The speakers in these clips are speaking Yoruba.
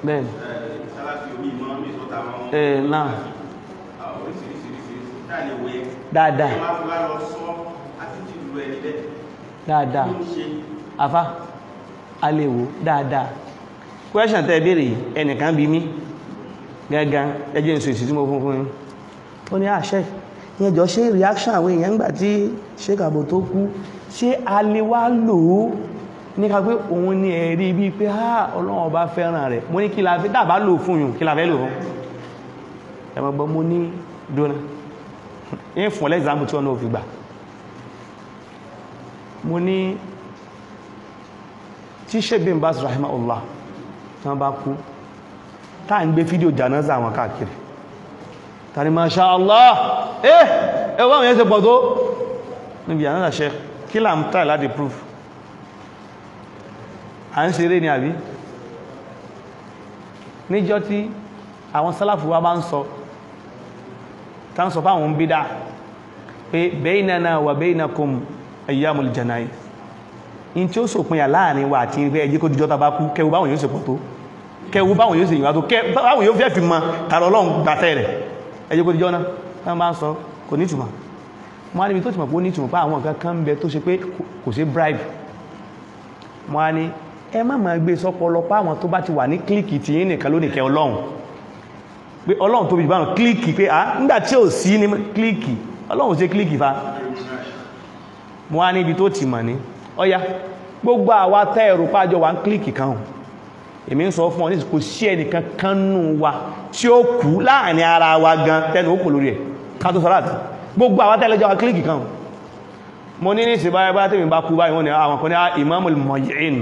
bẹ́ẹ̀ni sálàfí omi ìmọ̀ mi tó ta wọn ẹ̀ náà oríṣiríṣiríṣi dáàlẹ̀ wẹ̀ dáadáa ẹ máa fi wá lọ sọ àti jìlú ẹni bẹ́ẹ̀ dáadáa ló ń ṣe afá a lè wò dáadáa question tẹ́ béèrè yìí ẹnìkan bí mí gangan ẹjẹ́ ìsò ìsì tí mo fún fún yín ó ní àṣẹ ìyẹn jọ ṣe reaction àwọn èèyàn gbà tí Sheikh Abo tó kú ṣé a lè wá lò ó ní ká pé òun ní ẹ̀rí bíi pé ha ọlọ́run ọba fẹ́ràn rẹ̀ mo ní kí la fẹ́ dábàá lò fún yùn kí la fẹ́ lò fún ẹ̀mọ̀ gbọ́ mo ní dóná yín fún ọlẹ́gbàmù tí ọ̀nà òfin gbà mo ní tí Sheikh bin Baz rahimahullah tí wọ́n bá kú táà ń gbé fídíò janaza àwọn káàkiri tàrí masha Allah eh ẹwọ́ àwọn yẹn ṣe pọ̀ tó níbi janaza Sheikh kí là ń tàì láti proof à ń ṣeré ní àbí níjọ́ tí àwọn sálàfù wa bá ń sọ tá ń sọ fáwọn bídá pé baynana wa baynakum ayyamul janaiz in tí ó sòpinya láàrin wa àti ìfẹ́ ẹjí kó dìjọ́ tàbá kú kẹwù báwọn yóò ṣe pọ̀ tó kẹwù báwọn yóò ṣe ìwà tó báwọn yóò fẹ́ fi mọ tààrọ ọlọ́run gbàtẹ́ rẹ̀ ẹjí kó dìjọ́ náà tán bá ń sọ kò ní ìtumọ̀ wọ́n á níbi tó ti mọ̀ pé ó ní ìtumọ̀ pé àwọn nǹkan kan ń bẹ tó ṣe pé kò sí bribe wọ́n á ní ẹ má máa gbé sọ́pọlọ pé àwọn tó bá ti wà ní kílìkì tí yín nìkan ló nìkẹ́ ọlọ́run pé ọlọ́run tóbi jù báwọn kílìkì pé à nígbà tí ò sí ní kílìkì ọlọ́run ṣe kílìkì fa wọ́n á níbi tó ti mọ̀ ní ọya gbogbo àwa tẹ́ ẹ̀rù pájọ wà ń kílìkì kan hùn èmi ń sọ fún ọ ní kò sí ẹnìkan kan nù wa tí ó kú láàrin ara wa gan tẹnu ó kò lórí ẹ̀ ká tó sọ́rọ̀ àti gbogbo àwa tẹ́lẹ́jọ́ wa kílìkì kan hùn mo ní ní ìsìn báyá bá tèmi bá kú báyìí wọ́n ni àwọn kan ní ìmáàmù mọ̀yìnù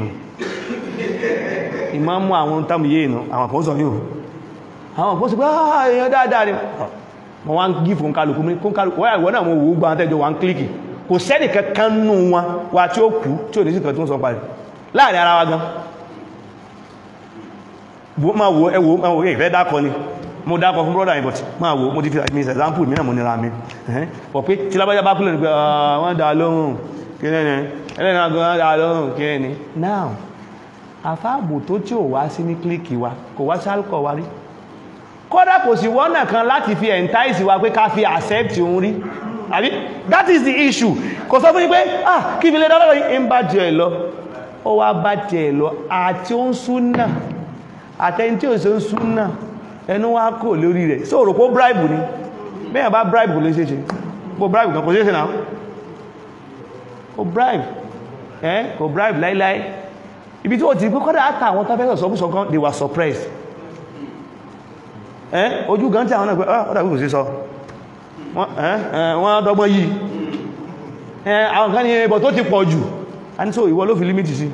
ìmáàmù àwọn tàmù yìí àwọn kan sọ yóò àwọn kan sọ pé ah èèyàn dáadáa ni wọ́n wá ń gí fún kálukú mi kún kálukú wọ́n ìwọ́n náà mo wò ó gbọ́n tẹ́jọ wà ń kílìkì kò sẹ́nì kankan nù wọn wà tí ó kú tí ò ní sí kan tó ń sọ parí láàrin ara wa gan máa wo ẹwọ máa wo ìfẹ́ dákọ ni mo dákọ fún brother but máa wo mo ti fi mi example mi náà mo nira mi pọ̀ pé tí lábájá bá kúlẹ̀ ní pé wọ́n dá lóhùn kí ní ẹni ẹlẹ́nà gan dá lóhùn kí ní now àfáàbò tó tí ò wá sí ní kílíkì wa kò wá sí alcohol wa rí kódà kò sí wọ́nà kan láti fi entice wa pé ká fi accept òun rí àbí that is the issue kò sọ fún yí pé ah kí fi lè dára yìí ń bá jẹ ẹ̀ lọ ó wá bá jẹ ẹ̀ lọ àti ó ń súnà àtẹni tí ò sí ń súnà ẹnu wá kò lórí rẹ̀ sí òrò kó bribe ni bẹ́yàn bá bribe kò lè ṣe ṣe kó bribe kan kò ṣe ṣe náà kò bribe ẹ́ kò bribe láíláí ibi tí ó ti pé kọ́dà àtà àwọn tafẹ́sọ̀ sọ́kúsọ kan they were surprised ẹ́ ojú gan tí àwọn náà pé ọ́dà kò sí sọ wọ́n dọ́gbọ́n yìí àwọn kan ní ẹbọ̀ tó ti pọ̀ jù a ní so ìwọ ló fi límítì sí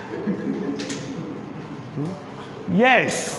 yes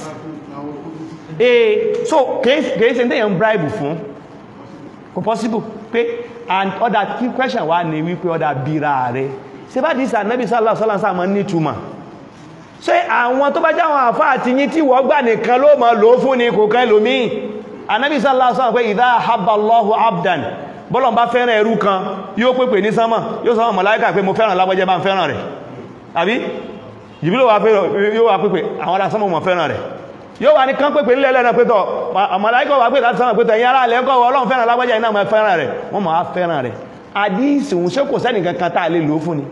eh so kìí ṣe tẹ́yàn bribe fún kò possible pé and other key question wà ní wípé ọ̀dà bíra rẹ̀ ṣe bá dìísà nẹ́bí sallallahu alaihi wasallam ní túmọ̀ ṣe àwọn tó bá jáwọn àfá àti yí tí wọ́n gbà nìkan ló mọ̀ lò fún ní kò kẹ́ lómi anábì sallallahu alaihi wasallam pé idha habballahu abdan bọ́lọ̀ bá fẹ́ràn ẹrú kan yóò pèpè ní sánmà yóò sánmà màláíkà pé mo fẹ́ràn lágbọ́jẹ́ bá ń fẹ́ràn rẹ̀ àbí jìbílò yóò wà pèpè àwọn ará sánmà mọ̀ fẹ́ràn rẹ̀ yóò wà ní kán pèpè nílẹ̀ lẹ́nà pẹ́tọ̀ màláíkà wà pé láti sánmà pẹ́tọ̀ ẹ̀yìn ará lẹ́kọ́ ọlọ́run fẹ́ràn lágbọ́jẹ́ iná mọ̀ fẹ́ràn rẹ̀ wọ́n mọ̀ fẹ́ràn rẹ̀ àdíìsì òun ṣé kò sẹ́nì kankan tá a lè lò fún ni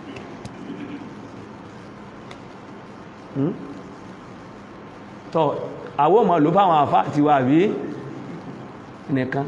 tọ́ àwọn ọmọ ló fáwọn àfá ti wà rí nìkan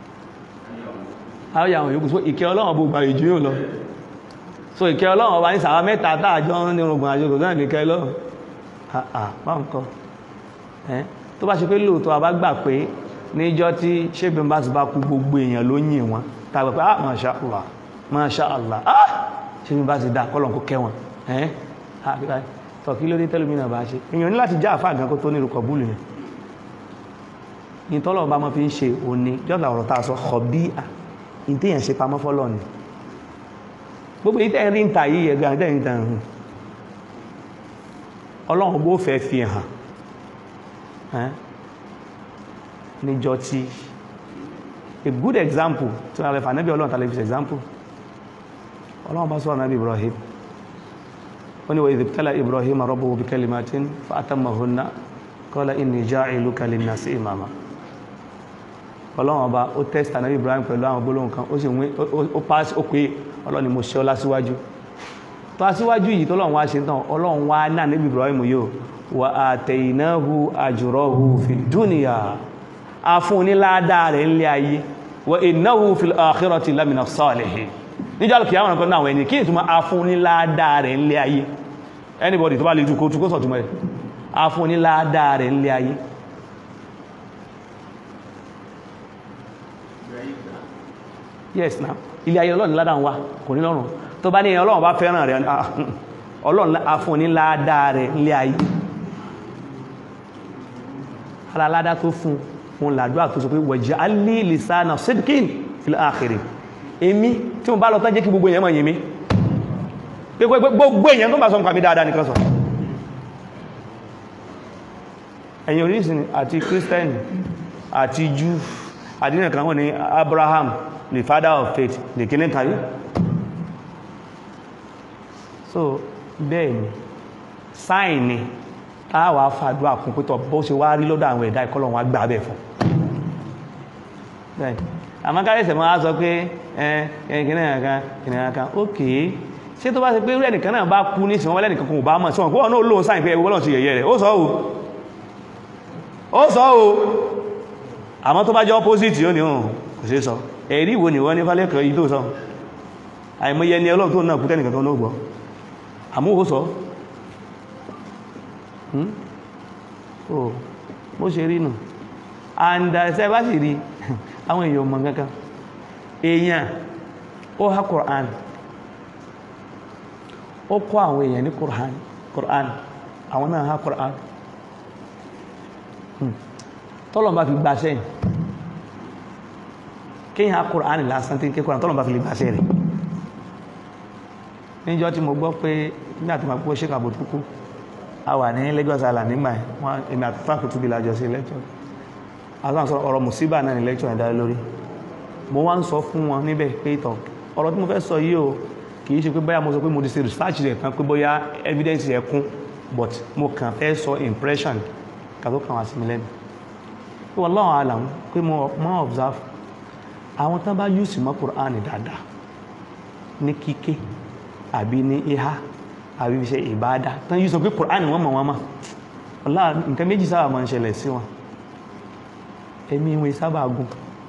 ayé àwọn yòókù so ìkẹ́ ọlọ́run bó gbà ìjú yóò lọ so ìkẹ́ ọlọ́run ọba ní sàwà mẹ́ta tààjọ́ ní orùngbọ̀n àjòkò náà nìkẹ́ lọ́run àpáǹkọ́ tó bá ṣe pé lóòótọ́ a bá gbà pé níjọ́ tí ṣébìn bá ti bá kú gbogbo èèyàn ló yìn wọn tàbí pé ah masha Allah masha Allah ah ṣébìn bá ti dá kọ́lọ̀ kó kẹ́ wọn tọ̀ kí ló dé tẹ́lómìnà bá ṣe èèyàn ní láti já àfáà gan kó tó ní ìrùkọ̀ búlù yẹn ní tọ́lọ̀ bá mọ́ fi ń ṣe òní jọ́dá ọ̀rọ̀ tàà sọ ọ̀bí à ìtẹ́yàn ṣe pamọ́ fọ́lọ̀ ni gbogbo ìtẹ́ rí ń ta yìí ẹ̀gbẹ́ àti ẹ̀yìn tàn hùn ọlọ́run bó fẹ́ fi hàn níjọ tí a good example tí wọ́n rẹ̀ fà nẹ́bí ọlọ́run tàlẹ́ fi example ọlọ́run bá sọ̀rọ̀ nẹ́bí Ibrahim wani wa idibtala ibrahim rabbuhu bi kalimatin fa atammahunna qala inni ja'iluka linnasi imama ọlọ́run ọba ó test anabi ibrahim pẹ̀lú àwọn gbólóhùn kan ó sì wí ó pass ó pé ọlọ́run ni mo ṣe ọlá síwájú tó aṣíwájú yìí tọ́lọ́run wá ṣe tán ọlọ́run wá náà níbi ibrahim yóò wà àtẹ̀yìnáhu àjùrọ̀hu fi dúnìyà afún níláàdá rẹ̀ ń lé ayé wà ìnáhu fi àkhírọ̀tì lámìnà salihin níjọ́ alùkì àwọn ọ̀nà àwọn ẹni kí ní túnmọ̀ afún níláàdá rẹ̀ ń lé ayé anybody tó bá lè tukó tukó sọ̀túnmọ̀ rẹ̀ afún níláàdá rẹ̀ ń lé ayé yes now ilé ayé ọlọ́run ládàá wá kò ní lọ́rùn tó bá ní ẹ̀yàn ọlọ́run bá fẹ́ràn rẹ̀ ọlọ́run afún ní ládàá rẹ̀ ilé ayé aláládá tó fún wọn làdúrà tó sọ pé waj'alni lisana sidqin fil akhirin èmi tí mo bá lọ tán jẹ́ kí gbogbo èèyàn mọ̀ yìí mi gbogbo èèyàn tó bá sọ nǹkan mi dáadáa nìkan sọ ẹ̀yin orísìn àti kírísítẹ́nì àti jù àdínà kan wọ́n ní Abraham the father of faith the kìnnì kàrí so bẹ́ẹ̀ ni sáìn ni táwà fàdúrà kún pẹ́tọ̀ bó ṣe wá rí lọ́dọ̀ àwọn ẹ̀dá ìkọlọ̀ wọn gbà bẹ̀ fún bẹ́ẹ̀ àmọ́ kárẹ́sẹ̀ máa sọ pé ẹ̀kìnnì kan kìnnì kan ok ṣé tó bá ṣe pé rẹ̀ nìkan náà bá kú ní ìsìn wọn lẹ́nìkan kan ò bá mọ̀ sí wọn kó wọn náà lóun sáìn pé ẹwọ́ lọ́n ti yẹ̀yẹ́ rẹ̀ ó sọ o ó sọ o àmọ́ tó bá jẹ́ opposite yóò ní òun kò sí sọ ẹ̀rí ìwò ni wọ́n ní fálẹ́kọ̀ọ́ yìí tó sọ àìmọye ni ọlọ́run tó náà kú tẹ́nìkan tó náà gbọ́ àmú ó sọ oh bó ṣe rí nù and ẹsẹ́ bá sì rí àwọn èèyàn mọ̀ kankan èèyàn ó há Qur'an ó kọ́ àwọn èèyàn ní Qur'an Qur'an àwọn náà há Qur'an tọ́lọ̀ bá fi gbaṣẹ́ yìí kíyàn há Qur'an lásán tí kí Qur'an tọ́lọ̀ bá fi lè gbaṣẹ́ rẹ̀ níjọ́ tí mo gbọ́ pé ní àti màá pọ́ ṣe kàbò tó kú a wà ní Lagos Island nígbà wọn èmi àti frank tó bí lájọ sí lecture àwọn sọ ọ̀rọ̀ musiba náà ní lecture ẹ̀dá lórí mo wá ń sọ fún wọn níbẹ̀ pé ìtọ̀ ọ̀rọ̀ tí mo fẹ́ sọ yìí o kì í ṣe pé bóyá mo sọ pé mo ti ṣe research rẹ̀ kan pé bóyá evidence rẹ̀ kún but mo kàn fẹ́ sọ impression kà tó kàn wá sí mi lẹ́nu pé wallahu alam pé mo mọ́ observe àwọn tán bá yùsì mọ́ Qur'an dáadáa ní kíké àbí ní ihá àbí ṣe ìbádá tán yí sọ pé Kùránì wọ́n mọ̀ wọ́n mọ̀ ọlá nǹkan méjì sábà máa ń ṣẹlẹ̀ sí wọn ẹ̀mí wọn sábà gùn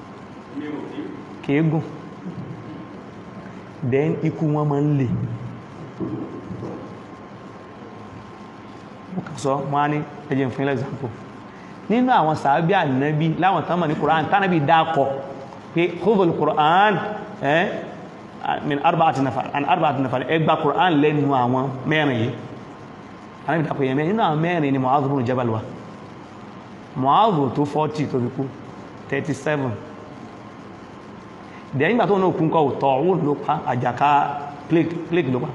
kìí gùn then ikú wọn máa ń lè sọ wọ́n á ní ẹjẹ́ fún ilẹ̀ example nínú àwọn sàábí ànábí láwọn tán mọ̀ ní Kùránì tánàbí dákọ̀ pé khudhul Kùránì ẹ́ min arba'ati nafar an arba'ati nafar ẹ gba Qur'an lẹ́nu àwọn mẹ́rin yìí anábi dàpọ̀ yẹn mẹ́rin nínú àwọn mẹ́rin ni Mu'adh ibn Jabal wa Mu'adh tó 40 tó fi kú 37 dẹ̀ nígbà tó náà kún kọ́ Ta'un ló pa àjàká plague ló pa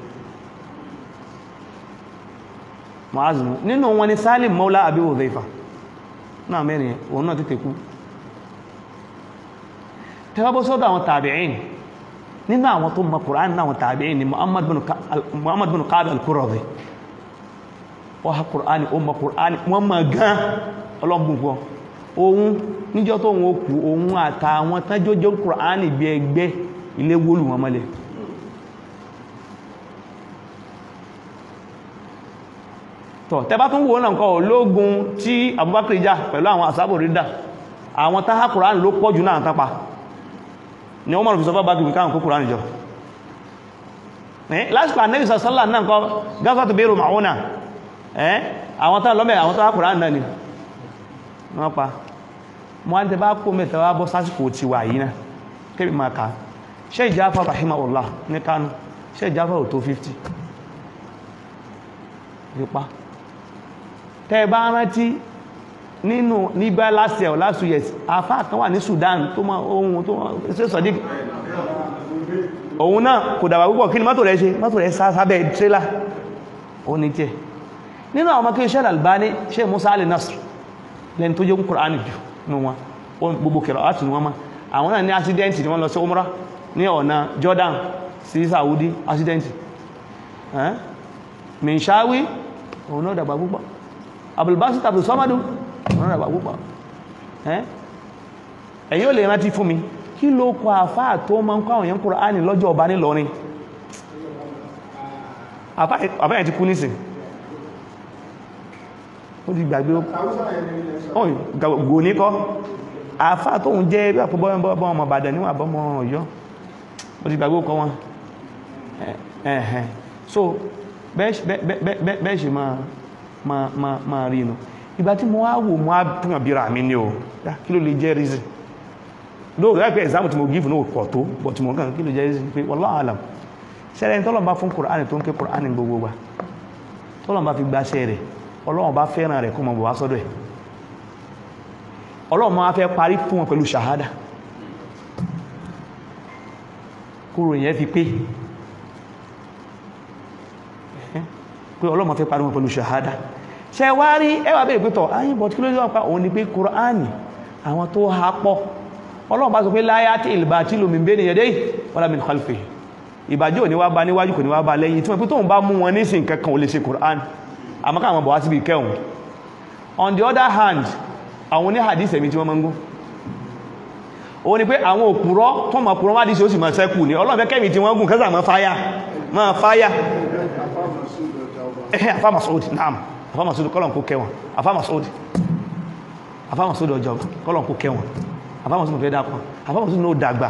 Mu'adh nínú wọn ni Salim Mawla Abi Hudhayfa náà mẹ́rin yẹn òun náà tètè kú tẹ́wọ́ bó sọ́dọ̀ àwọn tabi'in nínú àwọn tó mọ̀ Qur'an náà wọn tàbí ní Muhammad bin Ka'b al-Qurazi wọ́n ha Qur'an o mọ̀ Qur'an wọ́n mọ̀ gan ọlọ́gbùn fún ohun níjọ́ tó wọ́n kú ohun àtàwọn tánjójó Qur'an bí ẹgbẹ́ ilé wólù wọn mọ́lẹ̀ tọ́ tẹbá tún wọ́n náà kọ́ ológun tí Abubakar jà pẹ̀lú àwọn asábò rídà àwọn táhà Qur'an ló pọ̀jù náà tápa ni wọ́n mọ̀rọ̀ fi sọ bá gbogbo káàkùn kúkúrò níjọ lásìkò ànẹ́bì sọ́sọ́lá náà kọ́ gáfà tó bèèrè màúnà àwọn tán lọ́mẹ̀ àwọn tán kùrán náà ni wọ́n pa mọ́ á tẹ bá kó mẹ́ta wá bọ́ sásìkò ti wà yìí náà kébì máa ká ṣe ìjáfà rahimahullah ní Kánò ṣe ìjáfà ò tó 50 rípa tẹ́ bá rántí nínú nígbà last year or last two years afá kan wà ní Sudan tó mọ́ ohun tó ṣe sọ̀dí òun náà kò dàbà púpọ̀ kí ni mọ́tò rẹ̀ ṣe mọ́tò rẹ̀ sábẹ́ tírélà ó ní tí ẹ̀ nínú àwọn ọmọkí Sheikh Albani Sheikh Musa Ali Nasr lẹ́ni tó jẹ́ ń Kùránì jù ní wọn gbogbo kẹrọ láti ní wọn mọ́ àwọn náà ní accident ni wọ́n lọ sí Umrah ní ọ̀nà Jordan sí Saudi accident Minshawi òun náà dàgbà púpọ̀ abulbasi tàbí sọ́mọ́dún wọ́n rẹ̀ púpọ̀ ẹ̀yìn ò lè rántí fún mi kí ló kọ àfáà tó máa ń kọ́ àwọn èèyàn Kùránì lọ́jọ́ ọba nílọrin àfáà yẹn ti kú nísìn ó ti gbàgbé ọ̀hún gò ní kọ́ àfáà tó ń jẹ́ bí àpòbọ́ ọmọ Ìbàdàn níwọ̀n àbọ́mọ Ọ̀yọ́ ó ti gbàgbé ọkọ̀ wọn ẹ̀hẹ̀n so bẹ́ẹ̀ ṣe máa rí inú ìgbà tí mo wá wò mo á pìyàn bíra mi ní o kí ló lè jẹ́ reason lóòrò láìpẹ́ exam tí mo give ní òpọ̀ tó but mo kàn kí ló jẹ́ reason pé wallahu alam sẹ́rẹ̀ tọ́lọ̀ bá fún Kùránì tó ń ké Kùránì gbogbo wa tọ́lọ̀ bá fi gbaṣẹ́ rẹ̀ Ọlọ́run bá fẹ́ràn rẹ̀ kó mọ̀ bọ̀ wá sọ́dọ̀ ẹ̀ Ọlọ́run máa fẹ́ parí fún wọn pẹ̀lú ṣàhádà kúrò yẹn fi pé pé Ọlọ́run fẹ́ parí wọn pẹ̀lú ṣàhádà ṣe wá rí ẹwà bèèrè pẹ́tọ̀ ayín bọ̀ tí kí ló yọ́ pa òun ni pé Kùránì àwọn tó ha pọ̀ Ọlọ́run bá sọ pé láyá tí ìlbà tí lómi bẹ́ ní ẹ̀dẹ́ wala min khalfi ìbàjẹ́ ò ní wá bá níwájú kò ní wá bá lẹ́yìn tí wọ́n pé tóun bá mú wọn nísìn kankan ò lè ṣe Kùránì àmọ́ káwọn bọ̀ wá síbi kẹun on the other hand àwọn oní hadith ẹ̀mí tí wọ́n máa ń gún òun ni pé àwọn òpùrọ́ tó mọ̀ òpùrọ́ má dí sí ó sì máa sẹ́kù ní Ọlọ́run fẹ́ kẹ́mì tí wọ́n gùn kẹ́sà máa fáyà máa fáyà ẹ̀hẹ́ afá Mas'ud naam afá Mas'ud kọ́lọ̀ kó kẹwọn afá Mas'ud afá Mas'ud ọjọ́ kọ́lọ̀ kó kẹwọn afá Mas'ud fẹ́ dápọ̀ afá Mas'ud ní ó dàgbà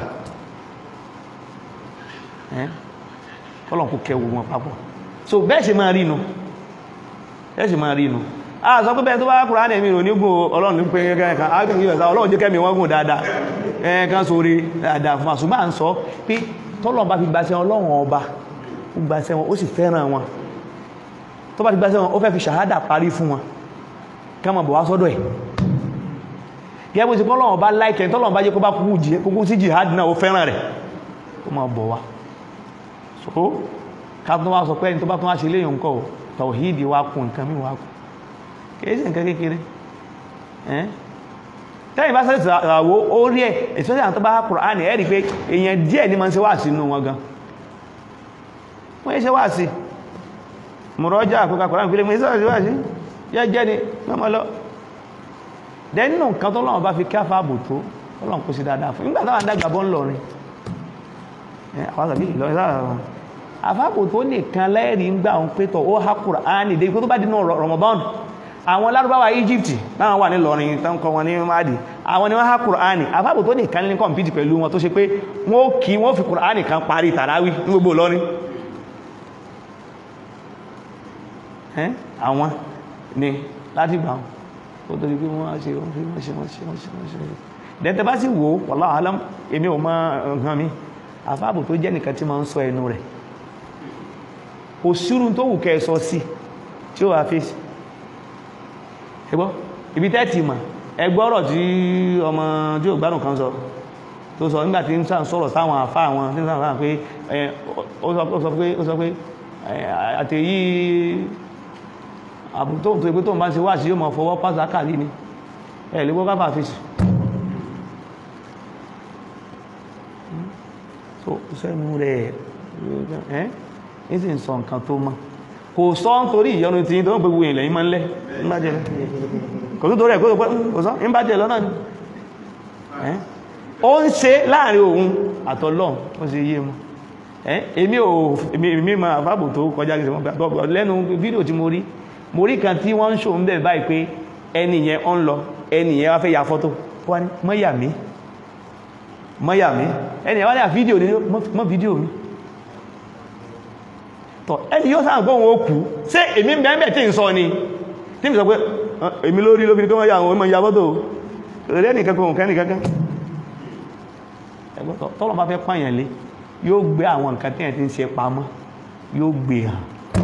kọ́lọ̀ kó kẹwò wọn papọ̀ so bẹ́ẹ̀ ṣe máa rí inú bẹ́ẹ̀ ṣe máa rí inú a sọ pé bẹ́ẹ̀ tó bá kúrò ánẹ̀mí ìrò nígbò Ọlọ́run ní pé kẹ́kẹ́ àgbẹ̀gbẹ̀ Ọlọ́run jẹ́ kẹ́mì wọ́n gùn dáadáa ẹ̀ẹ́kan sórí dáadáa fún àṣùgbà ń sọ pé tọ́lọ̀ bá fi gbàṣẹ́ Ọlọ́run ọba ó gbàṣẹ́ wọn ó sì fẹ́ràn wọn tó bá ti gbàṣẹ́ wọn ó fẹ́ fi ṣàhádà parí fún wọn kẹ́mọ̀ bọ̀ wá sọ́dọ̀ ẹ̀ gẹ́gbẹ́ sí kọ́lọ́wọ́n bá láìkẹ́ tọ́lọ́wọ́n bá jẹ́ kó bá kúkú sí jihad náà ó fẹ́ràn rẹ̀ ó máa bọ̀ wá so ká tó wá sọ pé ẹni tó bá tún wá ṣe léyìn nǹkan tàwíìdì wá kún nǹkan mí wá kún kìí sí nǹkan kékeré tẹ́yìn bá sẹ́sì àwọ̀ ó rí ẹ̀ especially àwọn tó bá Kùránì ẹ̀rí pé èèyàn díẹ̀ ní ma ń ṣe wá sí inú wọn gan wọ́n yẹ́ ṣe wá sí mọ̀rọ̀já àkókò Kùránì pílé mọ̀ ìsọ́rọ̀ sí wá sí yẹ́ jẹ́ ni mọ́mọ́ lọ dẹ́ nínú nǹkan tó lọ́wọ́ bá fi kí àfáàbò tó ọlọ́run kó sí dáadáa fún nígbà táwọn adágbà bọ́ ń lọrin àwọn àgbà bíi ìlọrin sára wọn àfáàbò tó nìkan lẹ́rìí ń gbà wọn pé tọ̀ ó há Kùránì dé tó bá dínú Ramadan àwọn lárúbáwá Egypt láwọn wà ní lọrin tán kọ wọn ní máàdì àwọn ni wọ́n há Kùránì àfáàbò tó nìkan ní kọ̀mpìtì pẹ̀lú wọn tó ṣe pé wọ́n kí wọ́n fi Kùránì kan parí tàráwí ní gbogbo lọrin àwọn ni láti gbà wọn ó torí pé wọ́n ṣe wọ́n ṣe wọ́n ṣe wọ́n ṣe wọ́n ṣe wọ́n ṣe dẹ́tẹ́ bá sì wò wallahu alam èmi ò mọ̀ nǹkan mi àfáàbò tó jẹ́ nìkan tí ma ń sọ ẹnu rẹ̀ kò sírù tó wù kẹ́ sọ sí tí ó wà fèsì ẹgbọ́ ibi tẹ́ẹ̀tì mà ẹgbọ́rọ̀ tí ọmọ tí ó gbádùn kan sọ tó sọ nígbà tí ń sàn sọ̀rọ̀ sáwọn àfá àwọn tí ń sàn sáwọn pé ó sọ pé ó sọ pé àtẹ̀yí àbútó tó ipé tó ń bá ṣe wá sí yóò mọ̀ fọwọ́ pàzákàlì ni ẹ̀ lè gbọ́ káfà fèsì so sẹ́nu rẹ̀ ẹ́ ní sì ń sọ nǹkan tó mọ́ kò sọ ń torí ìyọnu tí tó ń gbogbo ilẹ̀ yìí máa ń lẹ́ ń bá jẹ́ lọ kò tó torí ẹ̀ kò sọ ń bá jẹ́ lọ náà ni ó ń ṣe láàrin òun àtọlọ́run ó sì yé mọ́ èmi ò èmi ma àfábò tó kọjá kìí sọ lẹ́nu fídíò tí mo rí mo rí kan tí wọ́n ń ṣò ń bẹ̀ báyìí pé ẹni yẹn ń lọ ẹni yẹn wá fẹ́ ya fọ́tò wọ́n ní mọ́yà mi mọ́yà mi ẹni yẹn wá ní à fídíò ní mọ́ fídíò mi tọ̀ ẹni yóò sáà gbọ́n ó kú ṣé èmi bẹ́ẹ̀bẹ̀ tí ń sọ ni tí mi sọ pé èmi lórí ló fi tó wọ́n yà àwọn ọmọ ìyàbọ́tò rẹ̀ nìkankan kẹ́ nìkankan ẹgbọ́tọ̀ tọ́lọ̀ bá fẹ́ pààyàn lé yóò gbé àwọn nǹkan tí ẹ̀ ti ń ṣe pamọ́ yóò gbé hàn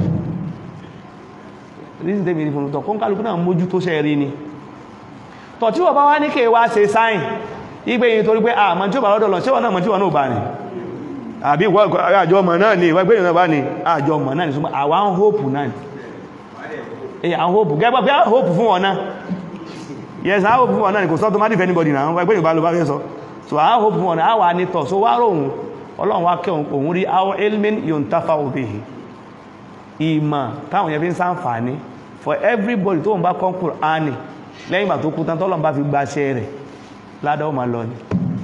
reason tẹ́mi ní fún tọ̀ kó ń kálukú náà mójú tó ṣe rí ni tọ̀ tí wọ́n bá wá ní kí wá ṣe sáìn igbe yìí torí pé àmọ́ tí ó bá lọ́dọ̀ lọ ṣé wọ́n náà mọ̀ tí wọ́n náà bá ní àbí àjọ ọmọ náà ni ìwọ́n gbẹ̀yìn náà bá ní àjọ ọmọ náà ni ṣùgbọ́n àwa ń hóòpù náà ni èyí à ń hóòpù gẹ́gbẹ́ pé à ń hóòpù fún wọn náà yes à ń hóòpù fún wọn náà ni kò sọ́ tó má dìfẹ́ anybody náà wọ́n gbẹ̀yìn bá lọ bá fẹ́ sọ so à ń hóòpù fún wọn náà àwa ní tọ̀ so wá ròhun ọlọ́run wá kẹ́ òun rí àwọn elmin yóò ń tafa òbí ìmọ̀ táwọn yẹn fi ń sáǹfààní for everybody tó ń bá kọ́ Kùránì lẹ́yìn ìgbà tó kú tán tọ́lọ́n bá fi gbaṣẹ́ rẹ̀ ládá ó máa lọ ni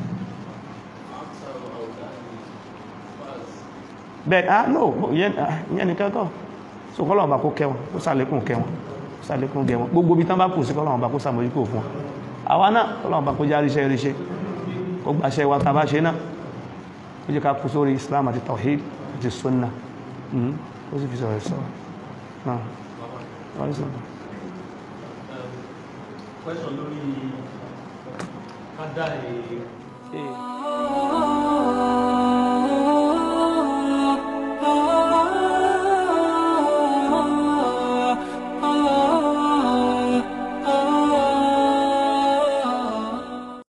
bẹ́ẹ̀ ah no ìyẹn nìkan kọ́ so kọ́lọ́n bá kó kẹwọn kó sàlékún kẹwọn kó sàlékún gẹwọn gbogbo bí tán bá kù sí kọ́lọ́n bá kó sàmójúkò fún wọn àwa náà kọ́lọ́n bá kó já ríṣẹ́ ríṣẹ́ kó gbaṣẹ́ wa tàbá ṣe náà ó jẹ́ ká kú sórí Islam àti Tawhid àti Sunnah ó sì fi sọ̀rọ̀ sọ̀rọ̀ náà wọ́n ní sọ̀rọ̀ question lórí kádà ẹ̀